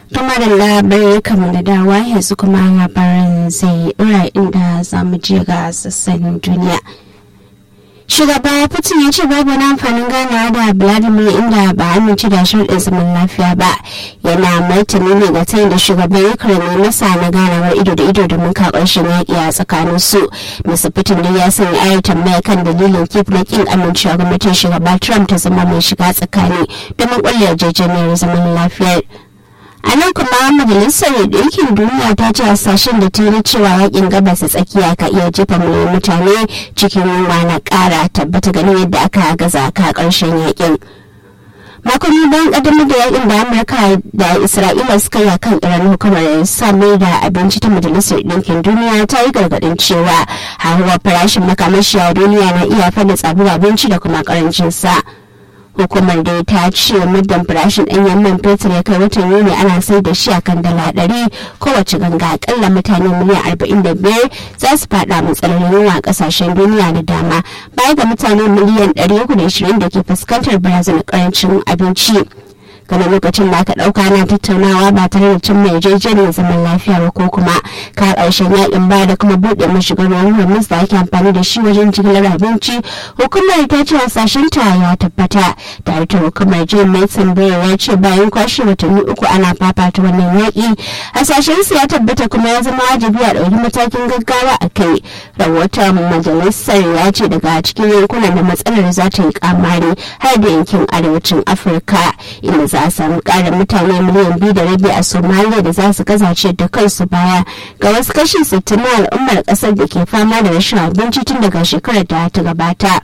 Tuma da labarai kamar da dawa yanzu kuma labaran zai ɗora inda za mu je ga sassan duniya. Shugaba Putin ya ce babu wani amfanin ganawa da Vladimir inda ba amince da sharɗin zaman lafiya ba. Yana martani ne ga tayin da shugaban Ukraine masa na ganawar ido da ido domin ka ƙarshen yaƙi a tsakanin su. Mr. Putin dai ya sanya ayar tambaya kan dalilin kif na ƙin amincewa gwamnatin shugaba Trump ta zama mai shiga tsakani domin ƙulla yarjejeniyar zaman lafiyar. a nan kuma majalisar ɗinkin duniya ta ce hasashen da ta yi cewa yakin gabas tsakiya ka iya jefa miliyan mutane cikin yunwa na ƙara tabbata ganin yadda aka gaza ka ƙarshen yakin makonni bayan ƙaddamar da yakin da amurka da isra'ila suka yi kan iran hukumar samar da abinci ta majalisar ɗinkin duniya ta yi gargaɗin cewa hauhawar farashin makamashi a duniya na iya fada tsadar abinci da kuma ƙarancin sa. hukumar da ta ce muddin farashin ɗanyen man fetur ya kai watan yuni ana sai da shi a kan dala ɗari kowace ganga akalla mutane miliyan arba'in da biyar za su faɗa matsalar yunwa a ƙasashen duniya da dama baya ga mutane miliyan ɗari uku da ishirin da ke fuskantar barazanar ƙarancin abinci. game lokacin da aka dauka na tattaunawa ba tare da cin mai yarjejeniyar zaman lafiya ba ko kuma ka karshen yakin ba da kuma bude mashigar ruwan hormuz da ake amfani da shi wajen jigilar abinci hukumar ta ce hasashen ta ya tabbata tare da hukumar jim mason bayer ya ce bayan kwashe watanni uku ana fafata wannan yaki hasashen su ya tabbata kuma ya zama wajibi a ɗauki matakin gaggawa a kai rahoton majalisar ya ce daga cikin yankunan da matsalar za ta yi kamari har da yankin arewacin afirka inda za a samu ƙarin mutane miliyan biyu da rabi a somaliya da za su gazace da kansu baya ga wasu kashi sittin na al'ummar ƙasar da ke fama da rashin abinci tun daga shekarar da ta gabata.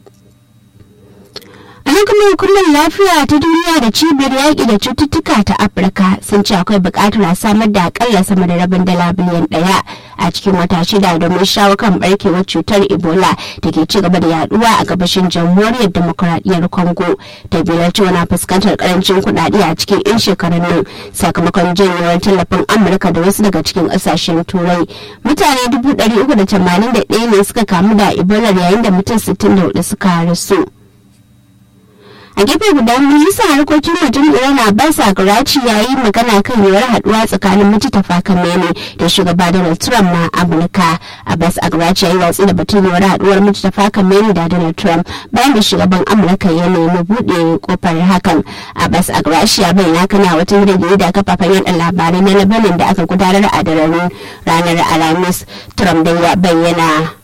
a kuma hukumar lafiya ta duniya da cibiyar yaƙi da cututtuka ta afirka sun ce akwai buƙatar a samar da akalla sama da rabin dala biliyan ɗaya a cikin wata shida domin shawo kan barkewar cutar ebola da ke ci gaba da yaduwa a gabashin jamhuriyar demokuraɗiyyar congo ta biyar cewa na fuskantar karancin kuɗaɗe a cikin 'yan shekarun nan sakamakon janyewar tallafin amurka da wasu daga cikin ƙasashen turai mutane dubu ɗari uku da tamanin da ɗaya ne suka kamu da ebola yayin da mutum sittin da hudu suka rasu. a gefe guda ministan harkokin wajen iran abbas agaraci ya yi magana kan yiwuwar haduwa tsakanin mujtafa kamene da shugaba donald trump na amurka abbas agaraci ya yi watsi da batun yiwuwar haduwar mujtafa kamene da donald trump bayan da shugaban amurka ya nemi buɗe kofar hakan abbas agaraci ya bayyana kana wata hira da kafafen yada labarai na labanin da aka gudanar a daren ranar alhamis trump da ya bayyana